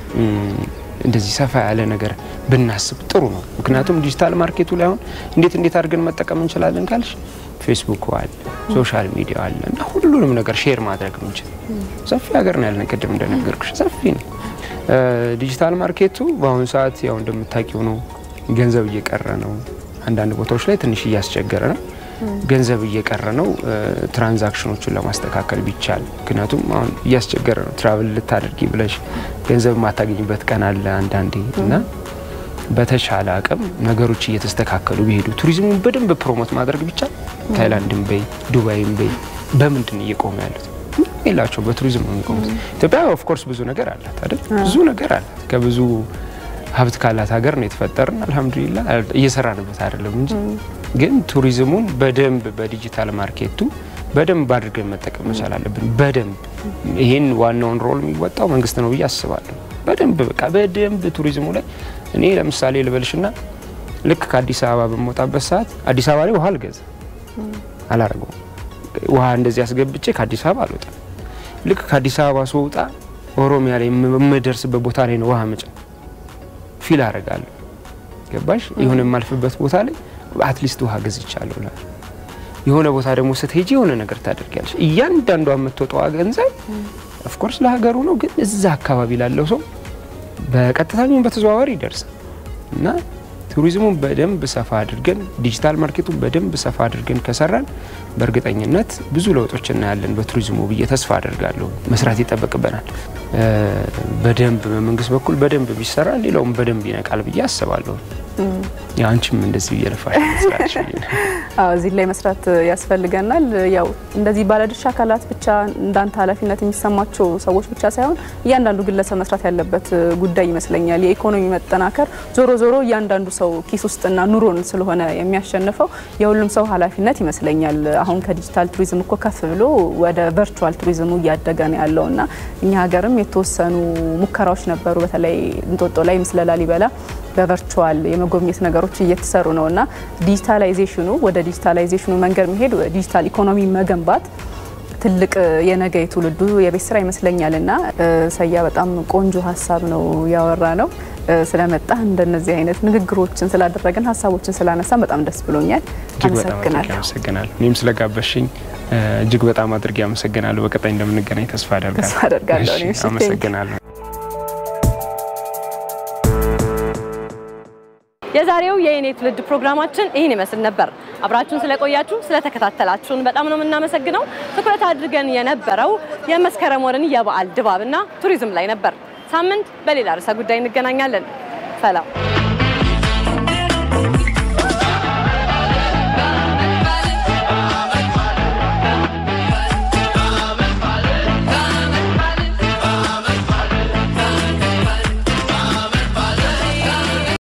እንደዚህ ሰፋ ያለ ነገር ብናስብ ጥሩ ነው። ምክንያቱም ዲጂታል ማርኬቱ ላይ አሁን እንዴት እንዴት አድርገን መጠቀም እንችላለን ካልሽ ፌስቡክ አለ፣ ሶሻል ሚዲያ አለ እና ሁሉንም ነገር ሼር ማድረግ ምንችል ሰፊ ሀገር ነው ያለን። ቅድም እንደነገርኩሽ ሰፊ ነው ዲጂታል ማርኬቱ። በአሁኑ ሰዓት ያው እንደምታውቂው ነው ገንዘብ እየቀረ ነው። አንዳንድ ቦታዎች ላይ ትንሽ እያስቸገረ ነው። ገንዘብ እየቀረ ነው። ትራንዛክሽኖቹን ለማስተካከል ቢቻል፣ ምክንያቱም አሁን እያስቸገረ ነው። ትራቭል ልታደርጊ ብለሽ ገንዘብ የማታገኝበት ቀን አለ አንዳንዴ እና በተሻለ አቅም ነገሮች እየተስተካከሉ ቢሄዱ ቱሪዝሙን በደንብ ፕሮሞት ማድረግ ቢቻል ታይላንድን በይ ዱባይን በይ በምንድን እየቆሙ ያሉት የላቸው በቱሪዝም ነው የሚቆሙት። ኢትዮጵያ ኦፍኮርስ ብዙ ነገር አላት አይደል? ብዙ ነገር አላት። ከብዙ ሀብት ካላት ሀገር ነው የተፈጠርን። አልሐምዱሊላ እየሰራንበት አይደለም እንጂ ግን ቱሪዝሙን በደንብ በዲጂታል ማርኬቱ በደንብ አድርገን መጠቀም መቻል አለብን። በደንብ ይሄን ዋናውን ሮል የሚወጣው መንግስት ነው ብዬ አስባለሁ። በደንብ በቃ በደንብ ቱሪዝሙ ላይ እኔ ለምሳሌ ልበልሽና ልክ ከአዲስ አበባ በምወጣበት ሰዓት አዲስ አበባ ላይ ውሃ አልገዛ አላረገውም። ውሃ እንደዚህ አስገብቼ ከአዲስ አበባ አልወጣም። ልክ ከአዲስ አበባ ስወጣ ኦሮሚያ ላይ የምደርስበት ቦታ ላይ ነው ውሃ መጫ ፊል አረጋለሁ። ገባሽ? የሆነ የማልፍበት ቦታ ላይ አትሊስት ውሃ ገዝቻለሁ። የሆነ ቦታ ደግሞ ስትሄጂ የሆነ ነገር ታደርጊያለሽ። እያንዳንዷ የምትወጣዋ ገንዘብ ኦፍኮርስ ለሀገሩ ነው፣ ግን እዛ አካባቢ ላለው ሰው በቀጥታኛውን በተዘዋዋሪ ይደርሳል እና ቱሪዝሙን በደንብ ሰፋ አድርገን ዲጂታል ማርኬቱን በደንብ ሰፋ አድርገን ከሰራን በእርግጠኝነት ብዙ ለውጦች እናያለን በቱሪዝሙ ብዬ ተስፋ አድርጋለሁ። መስራት ይጠበቅበናል። በደንብ በመንግስት በኩል በደንብ ቢሰራ ሌላውም በደንብ ይነቃል ብዬ አስባለሁ። አንቺም እንደዚህ እየለፋሽ ስላለሽ አዎ እዚህ ላይ መስራት ያስፈልገናል። ያው እንደዚህ ባለድርሻ አካላት ብቻ እንዳንተ ኃላፊነት የሚሰማቸው ሰዎች ብቻ ሳይሆን እያንዳንዱ ግለሰብ መስራት ያለበት ጉዳይ ይመስለኛል። የኢኮኖሚ መጠናከር ዞሮ ዞሮ እያንዳንዱ ሰው ኪስ ውስጥና ኑሮን ስለሆነ የሚያሸንፈው የሁሉም ሰው ኃላፊነት ይመስለኛል። አሁን ከዲጂታል ቱሪዝም እኮ ከፍ ብሎ ወደ ቨርቹዋል ቱሪዝሙ እያደገ ነው ያለውና እኛ ሀገርም የተወሰኑ ሙከራዎች ነበሩ። በተለይ እንጦጦ ላይ ምስለ ላሊበላ በቨርቹዋል የመጎብኘት ነገሮች እየተሰሩ ነው እና ዲጂታላይዜሽኑ ወደ ዲጂታላይዜሽኑ መንገድ መሄድ ዲጂታል ኢኮኖሚ መገንባት ትልቅ የነገ የትውልዱ የቤት ስራ ይመስለኛል እና ሰያ በጣም ቆንጆ ሀሳብ ነው ያወራ ነው ስለመጣ እንደነዚህ አይነት ንግግሮችን ስላደረግን ሀሳቦችን ስላነሳን በጣም ደስ ብሎኛል። እጅግ በጣም አድርጌ አመሰግናለሁ። አመሰግናለሁ። እኔም ስለጋበሽኝ እጅግ በጣም አድርጌ አመሰግናለሁ። በቀጣይ እንደምንገናኝ ተስፋ አደርጋለሁ። ተስፋ አደርጋለሁ። እሺ፣ እኔም እሺ፣ ቴንክ ዩ። አመሰግናለሁ። የዛሬው የእኔ ትውልድ ፕሮግራማችን ይህን ይመስል ነበር። አብራችሁን ስለቆያችሁ ስለተከታተላችሁን በጣም ነው የምናመሰግነው። ትኩረት አድርገን የነበረው የመስከረም ወርን የበዓል ድባብና ቱሪዝም ላይ ነበር። ሳምንት በሌላ ርዕሰ ጉዳይ እንገናኛለን። ሰላም